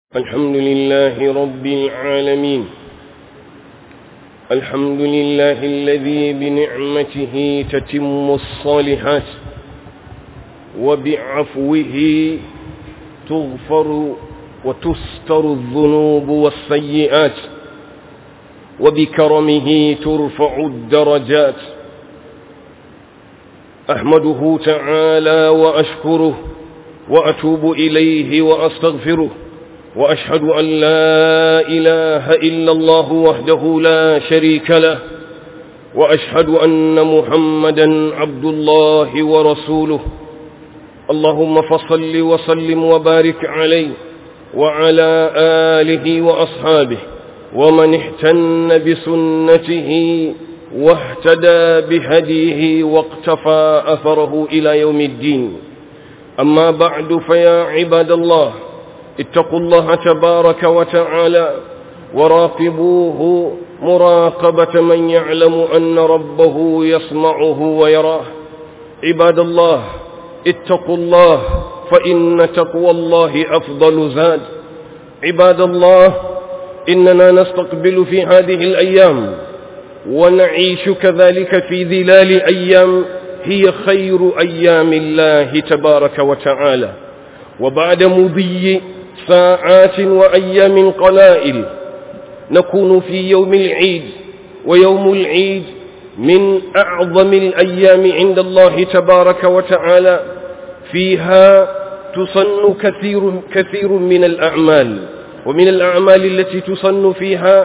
الحمد لله رب العالمين الحمد لله الذي بنعمته تتم الصالحات وبعفوه تغفر وتستر الذنوب والسيئات وبكرمه ترفع الدرجات أحمده تعالى وأشكره وأتوب إليه وأستغفره وأشهد أن لا إله إلا الله وحده لا شريك له وأشهد أن محمدا عبد الله ورسوله اللهم فصل وسلم وبارك عليه وعلى آله وأصحابه ومن احتن بسنته واهتدى بهديه واقتفى أثره إلى يوم الدين أما بعد فيا عباد الله اتقوا الله تبارك وتعالى وراقبوه مراقبة من يعلم أن ربه يسمعه ويراه عباد الله اتقوا الله فإن تقوى الله أفضل زاد عباد الله إننا نستقبل في هذه الأيام ونعيش كذلك في ظلال أيام هي خير أيام الله تبارك وتعالى وبعد مضي ساعات وأيام قلائل نكون في يوم العيد ويوم العيد من أعظم الأيام عند الله تبارك وتعالى فيها تصن كثير, كثير من الأعمال ومن الأعمال التي تصن فيها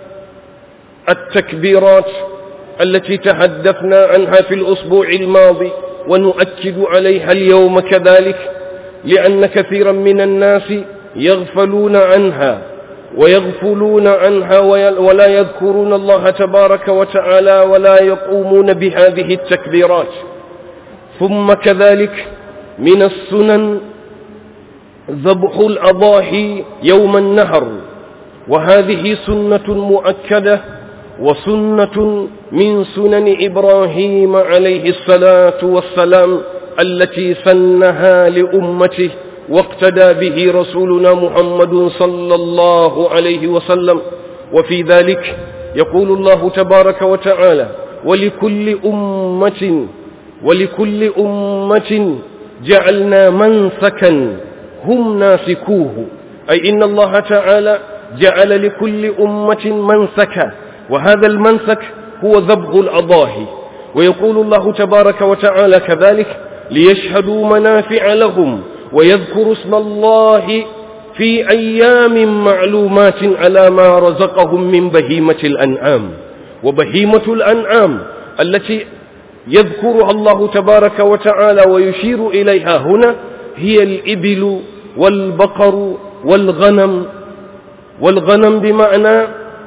التكبيرات التي تحدثنا عنها في الأسبوع الماضي ونؤكد عليها اليوم كذلك لأن كثيرا من الناس يغفلون عنها ويغفلون عنها ولا يذكرون الله تبارك وتعالى ولا يقومون بهذه التكبيرات ثم كذلك من السنن ذبح الأضاحي يوم النهر وهذه سنة مؤكدة وسنة من سنن إبراهيم عليه الصلاة والسلام التي سنها لأمته واقتدى به رسولنا محمد صلى الله عليه وسلم وفي ذلك يقول الله تبارك وتعالى ولكل أمة ولكل أمة جعلنا منسكا هم ناسكوه أي إن الله تعالى جعل لكل أمة منسكا وهذا المنسك هو ذبح الأضاحي ويقول الله تبارك وتعالى كذلك ليشهدوا منافع لهم ويذكروا اسم الله في أيام معلومات على ما رزقهم من بهيمة الأنعام وبهيمة الأنعام التي يذكرها الله تبارك وتعالى ويشير إليها هنا هي الإبل والبقر والغنم والغنم بمعنى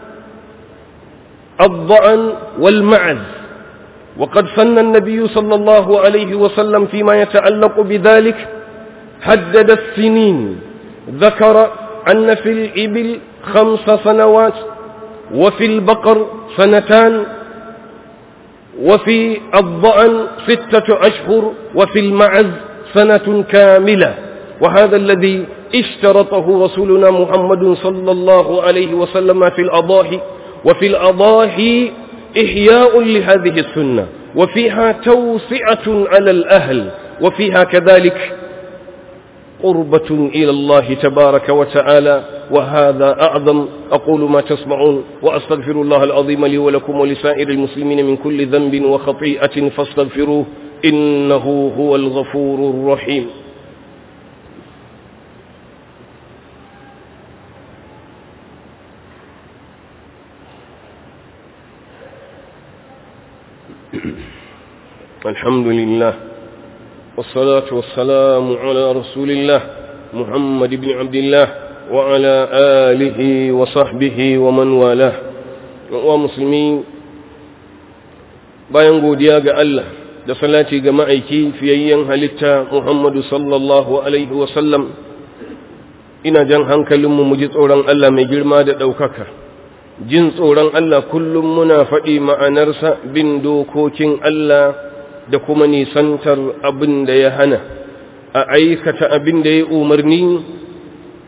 الضأن والمعز وقد سن النبي صلى الله عليه وسلم فيما يتعلق بذلك حدد السنين ذكر أن في الإبل خمس سنوات وفي البقر سنتان وفي الضأن ستة أشهر وفي المعز سنة كاملة وهذا الذي اشترطه رسولنا محمد صلى الله عليه وسلم في الأضاحي وفي الأضاحي إحياء لهذه السنة وفيها توسعة على الأهل وفيها كذلك قربة إلى الله تبارك وتعالى وهذا أعظم أقول ما تسمعون وأستغفر الله العظيم لي ولكم ولسائر المسلمين من كل ذنب وخطيئة فاستغفروه إنه هو الغفور الرحيم الحمد لله والصلاة والسلام على رسول الله محمد بن عبد الله وعلى آله وصحبه ومن والاه ومسلمين bayan godiya ga Allah da salati ga ma'aiki fiyayyen halitta Muhammadu sallallahu alaihi wasallam ina jan hankalinmu mu ji tsoron Allah mai girma da ɗaukaka jin tsoron Allah kullum muna faɗi ma'anarsa bin dokokin Allah da kuma nisantar abin da ya hana a aikata abin da ya umarni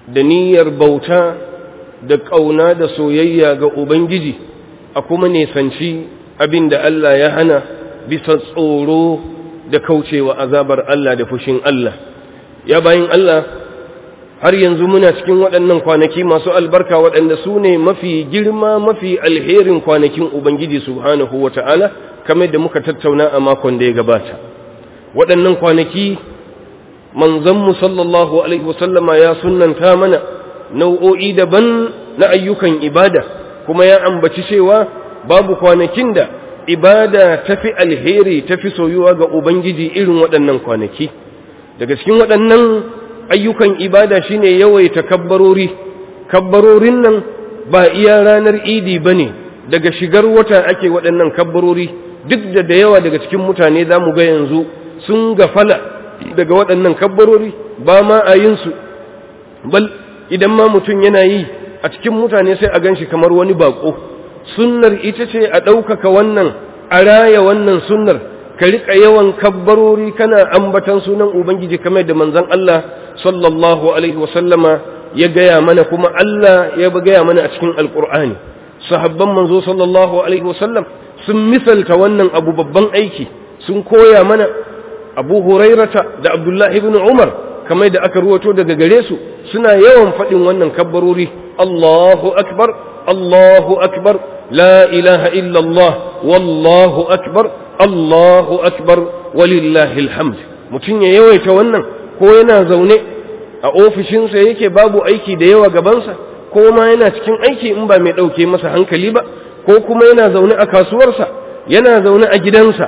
da niyyar bauta da ƙauna da soyayya ga ubangiji a kuma nesanci abin da Allah ya hana bisa tsoro da kaucewa azabar Allah da fushin Allah ya bayin Allah har yanzu muna cikin waɗannan kwanaki masu albarka waɗanda su ne mafi girma mafi alherin kwanakin Ubangiji subhanahu wa ta'ala kamar da muka tattauna a makon da ya gabata waɗannan kwanaki manzanmu sallallahu alaihi wasallama ya sunanta mana nau'o'i daban na ayyukan ibada kuma ya ambaci cewa babu kwanakin da ibada tafi alheri tafi soyuwa ga ubangiji irin waɗannan kwanaki daga cikin waɗannan ayyukan ibada shine yawaita kabbarori kabbarorin nan ba iya ranar idi bane daga shigar wata ake waɗannan kabbarori duk da da yawa daga cikin mutane za mu ga yanzu sun gafala daga waɗannan kabbarori ba ma a yin su bal idan ma mutum yana yi a cikin mutane sai a gan shi kamar wani bako sunnar ita ce a ɗaukaka wannan a raya wannan sunnar ka riƙa yawan kabbarori kana ambatan sunan ubangiji kamar da manzon Allah sallallahu alaihi wasallama ya gaya mana kuma Allah ya gaya mana a cikin alƙur'ani sahabban manzo sallallahu alaihi wasallam sun misalta wannan abu babban aiki sun koya mana abu hurairata da abdullahi ibn umar kamar da aka ruwato daga gare su suna yawan faɗin wannan kabbarori allahu akbar allahu akbar la ilaha illallah wallahu akbar allahu akbar walillahi alhamd mutum ya yawaita wannan ko yana zaune a ofishinsa yake babu aiki da yawa gabansa ko ma yana cikin aiki in ba mai ɗauke masa hankali ba ko kuma yana zaune a kasuwarsa yana zaune a gidansa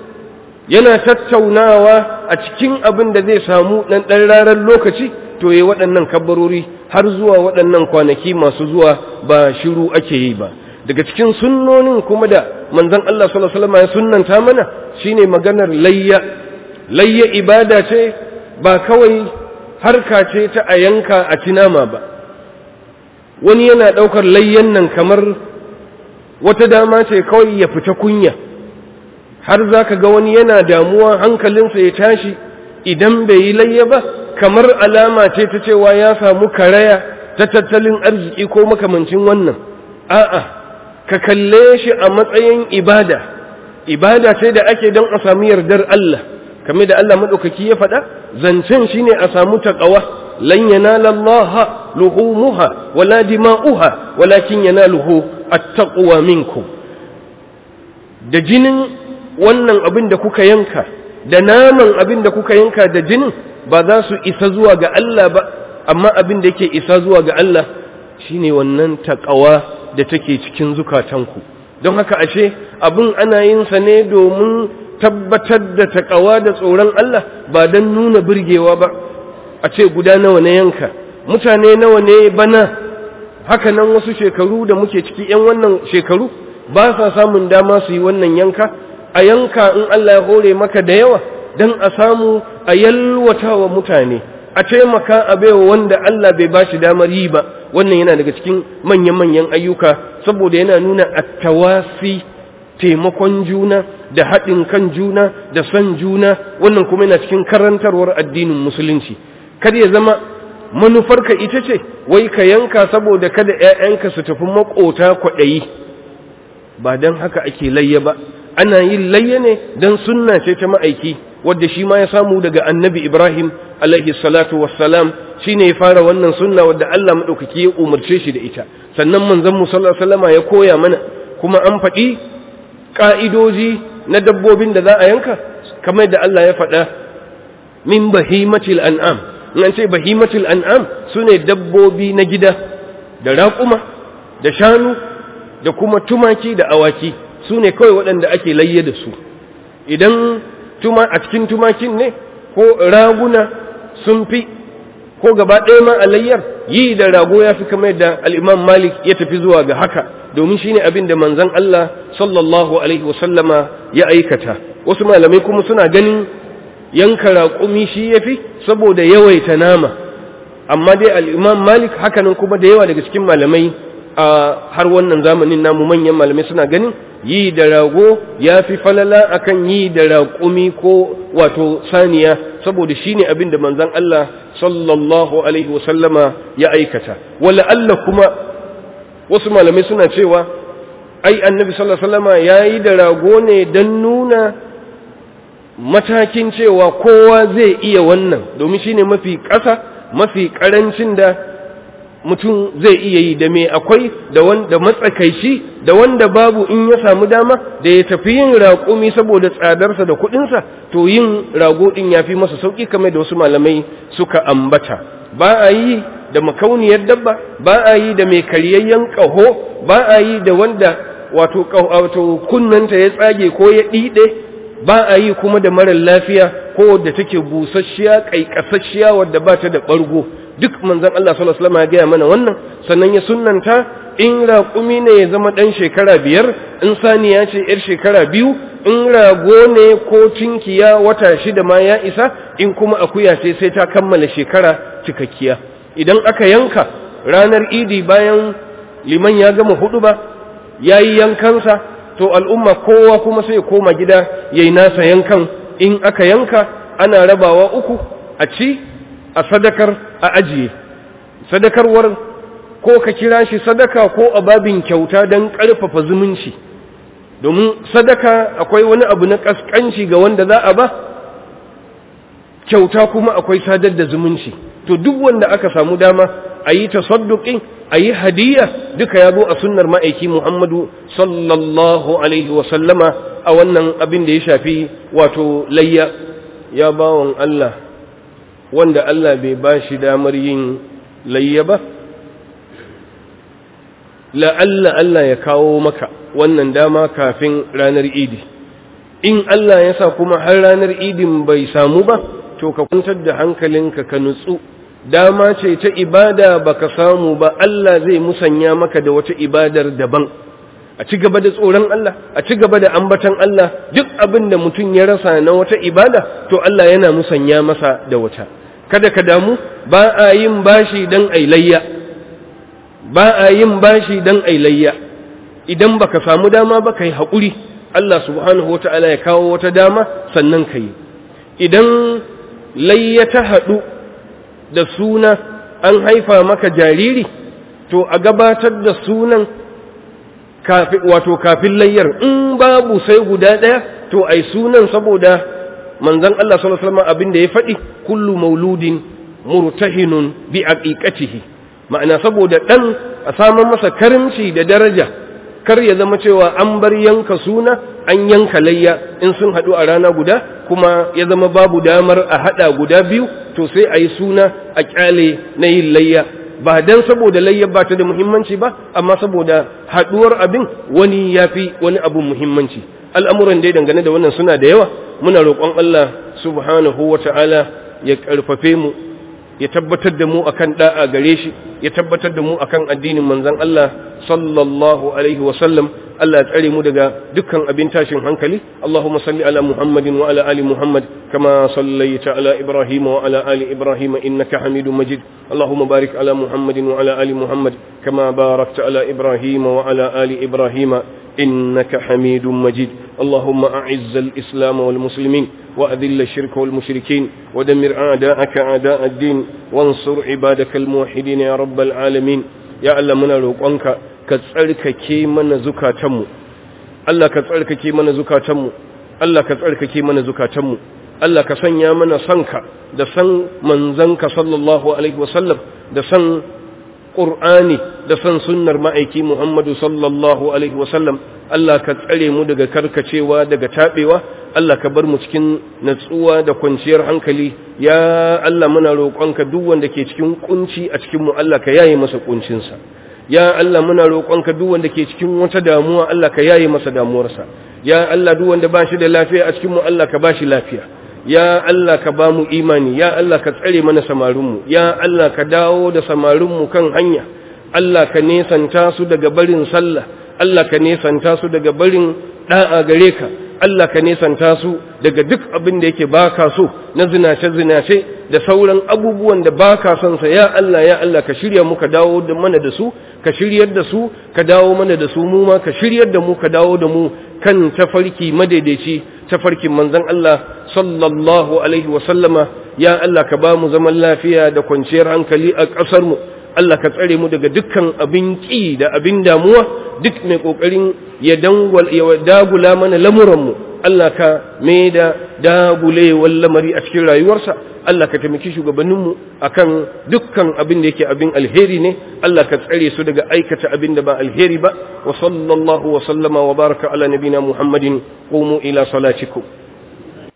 yana tattaunawa a cikin abin da zai samu ɗan ɗan rarar lokaci to yi waɗannan kabbarori har zuwa waɗannan kwanaki masu zuwa ba shiru ake yi ba daga cikin sunnonin kuma da manzon Allah sallallahu alaihi wasallam ya sunnanta mana shine maganar layya layya ibada ce ba kawai harka ce ta a yanka a tinama ba wani yana ɗaukar layyan nan kamar wata dama ce kawai ya fita kunya har za ka ga wani yana damuwa hankalinsa ya tashi idan bai yi layya ba kamar alama ce ta cewa ya samu karaya ta tattalin arziki ko makamancin wannan a'a ka kalle shi a matsayin ibada ibada ce da ake don a samu yardar Allah kame da Allah maɗaukaki ya faɗa zancen shine a samu taƙawa lan yanala Allah luhumuha wala dima'uha walakin yanaluhu at-taqwa minkum da jinin wannan abin da kuka yanka da naman abin da kuka yanka da jinin ba za su isa zuwa ga Allah ba amma abin da yake isa zuwa ga Allah shine wannan taqwa da take cikin zukatanku don haka ashe abin ana yin sa ne domin tabbatar da taqwa da tsoron Allah ba dan nuna burgewa ba a ce guda nawa na yanka mutane nawa ne bana haka nan wasu shekaru da muke ciki yan wannan shekaru ba sa samun dama su yi wannan yanka a yanka in Allah ya hore maka da yawa don a samu a yalwata wa mutane a taimaka a baiwa wanda Allah bai ba shi damar yi ba wannan yana daga cikin manyan-manyan ayyuka saboda yana nuna attawasi taimakon juna da haɗin kan juna da son juna wannan kuma yana cikin karantarwar addinin musulunci kada ya zama manufarka ita ce wai ka yanka saboda kada 'ya'yanka su tafi makota kwaɗayi ba don haka ake layya ba ana yin layya ne don sunna ce ta ma'aiki wadda shi ma ya samu daga annabi ibrahim alaihi salatu wassalam shi ne ya fara wannan sunna wadda allah maɗaukaki ya umarce shi da ita sannan manzon mu sallallahu ya koya mana kuma an faɗi ƙa'idoji na dabbobin da za a yanka kamar da allah ya faɗa min bahimatil an'am in ce bahimatil an'am su ne dabbobi na gida da raƙuma da shanu da kuma tumaki da awaki su ne kawai waɗanda ake layye da su idan tuma a cikin tumakin ne ko raguna sun fi ko gaba ɗaya ma a layyar yi da rago ya fi kamar da al'imam malik ya tafi zuwa ga haka domin shi ne abin da manzan Allah sallallahu alaihi wasallama ya aikata wasu malamai kuma suna ganin yanka raƙumi shi ya fi saboda yawaita nama amma dai al'imam malik hakanan kuma da yawa daga cikin malamai a har wannan zamanin namu manyan malamai suna ganin yi da rago ya fi falala akan yi da raƙumi ko wato saniya saboda shine abin da manzon Allah sallallahu alaihi wasallama ya aikata wala Allah kuma wasu malamai suna cewa ai annabi sallallahu alaihi wasallama yayi da rago ne dan nuna matakin cewa kowa zai iya wannan domin shine mafi ƙasa mafi ƙarancin da mutum zai iya yi da mai akwai da wanda matsakaici da wanda babu in ya samu dama da ya tafi yin raƙumi saboda tsadarsa da kuɗinsa to yin rago ɗin ya fi masa sauƙi kamar da wasu malamai suka ambata ba a yi da makauniyar dabba ba a yi da mai karyayyen ƙaho ba a yi da wanda wato wato kunnanta ya tsage ko ya ɗiɗe ba a yi kuma da marar lafiya ko da take busasshiya ƙaiƙasasshiya wadda ba ta da ɓargo duk manzon Allah sallallahu alaihi wasallam ya gaya mana wannan sannan ya sunnanta in raƙumi ne ya zama ɗan shekara biyar in saniya ce yar shekara biyu in rago ne ko tinkiya wata shida ma ya isa in kuma akuya ce sai ta kammala shekara cikakkiya idan aka yanka ranar idi bayan liman ya gama hudu ba ya yi yankansa to al'umma kowa kuma sai koma gida ya yi nasa yankan in aka yanka ana rabawa uku a ci a sadakar a ajiye sadakarwar ko ka kira shi sadaka ko a babin kyauta don ƙarfafa zumunci domin sadaka akwai wani abu na ƙasƙanci ga wanda za a ba kyauta kuma akwai sadar da zumunci to duk wanda aka samu dama a yi tasadduƙin a yi hadiyya duka ya zo a sunnar ma'aiki muhammadu sallallahu alaihi wasallama a wannan abin da ya shafi wato layya ya bawan Allah wanda Allah bai ba shi damar yin layya ba la'alla Allah ya kawo maka wannan dama kafin ranar idi in Allah ya sa kuma har ranar idin bai samu ba to ka kwantar da hankalinka ka nutsu dama ce ta ibada baka samu ba Allah zai musanya maka da wata ibadar daban a ci gaba da tsoron Allah a ci gaba da ambatan Allah duk abin da mutum ya rasa na wata ibada to Allah yana musanya masa da wata kada ka damu ba a yin bashi dan ailayya ba a yin bashi dan ailayya idan baka samu dama ba kai haƙuri Allah subhanahu wata'ala ya kawo wata dama sannan ka yi idan layya ta haɗu da suna an haifa maka jariri to a gabatar da sunan wato kafin layyar in babu sai guda ɗaya to ai sunan saboda manzon Allah sallallahu alaihi wasallam abin da ya faɗi kullu mauludin murtahinun bi aqiqatihi ma'ana saboda dan a saman masa karimci da daraja kar ya zama cewa an bar yanka suna an yanka layya in sun haɗu a rana guda kuma ya zama babu damar a haɗa guda biyu to sai a yi suna a ƙyale na yin layya ba dan saboda layya ba ta da muhimmanci ba amma saboda haɗuwar abin wani ya fi wani abin muhimmanci al'amuran dai dangane da wannan suna da yawa muna roƙon Allah subhanahu wa ta'ala ya ƙarfafe mu ya tabbatar da mu akan da'a gare shi ya tabbatar da mu akan addinin manzon Allah sallallahu alaihi wa sallam Allah ya tsare mu daga dukkan abin tashin hankali Allahumma salli ala Muhammadin wa ala ali Muhammad kama sallaita ala Ibrahim wa ala ali Ibrahim innaka Hamidum Majid Allahumma barik ala Muhammadin wa ala ali Muhammad kama barakta ala Ibrahim wa ala ali Ibrahim إنك حميد مجيد اللهم أعز الإسلام والمسلمين وأذل الشرك والمشركين ودمر أعداءك أعداء الدين وانصر عبادك الموحدين يا رب العالمين يا الله من روقانك كتسألك كي من زكاتم الله كتسألك كي من زكاتم الله كتسألك كي من زكاتم Allah ka sanya mana sanka da san manzanka sallallahu alaihi wasallam da san Qur'ani da san sunnar ma'aiki Muhammadu sallallahu alaihi wasallam Allah ka tsare mu daga karkacewa daga tabewa Allah ka bar mu cikin natsuwa da kwanciyar hankali ya Allah muna roƙonka duk wanda ke cikin kunci a cikin mu Allah ka yaye masa kuncinsa ya Allah muna roƙonka duk wanda ke cikin wata damuwa Allah ka yaye masa damuwarsa ya Allah duk wanda ba shi da lafiya a cikin mu Allah ka ba shi lafiya ya Allah ka ba mu imani ya Allah ka tsare mana samarinmu ya Allah ka dawo da samarinmu kan hanya Allah ka nesanta su daga barin sallah Allah ka nesanta su daga barin da'a gare ka Allah ka nesanta su daga duk abin da yake baka so na zinace zinace da sauran abubuwan da ba ka son sa ya Allah ya Allah ka shirya mu ka dawo da mana da su ka shiryar da su ka dawo mana da su mu ma ka shiryar da mu ka dawo da mu kan tafarki madaidaici tafarkin manzon Allah sallallahu alaihi wa sallama ya Allah ka ba mu zaman lafiya da kwanciyar hankali a ƙasar mu Allah ka tsare mu daga dukkan abin ƙi da abin damuwa duk mai ƙoƙarin ya dagula mana lamuranmu Allah ka mai da dagulewar lamari a cikin rayuwarsa Allah ka taimaki shugabanninmu akan dukkan abin da yake abin alheri ne Allah ka tsare su daga aikata abin da ba alheri ba wa sallallahu wa sallama wa baraka ala nabina Muhammadin qumu ila salatikum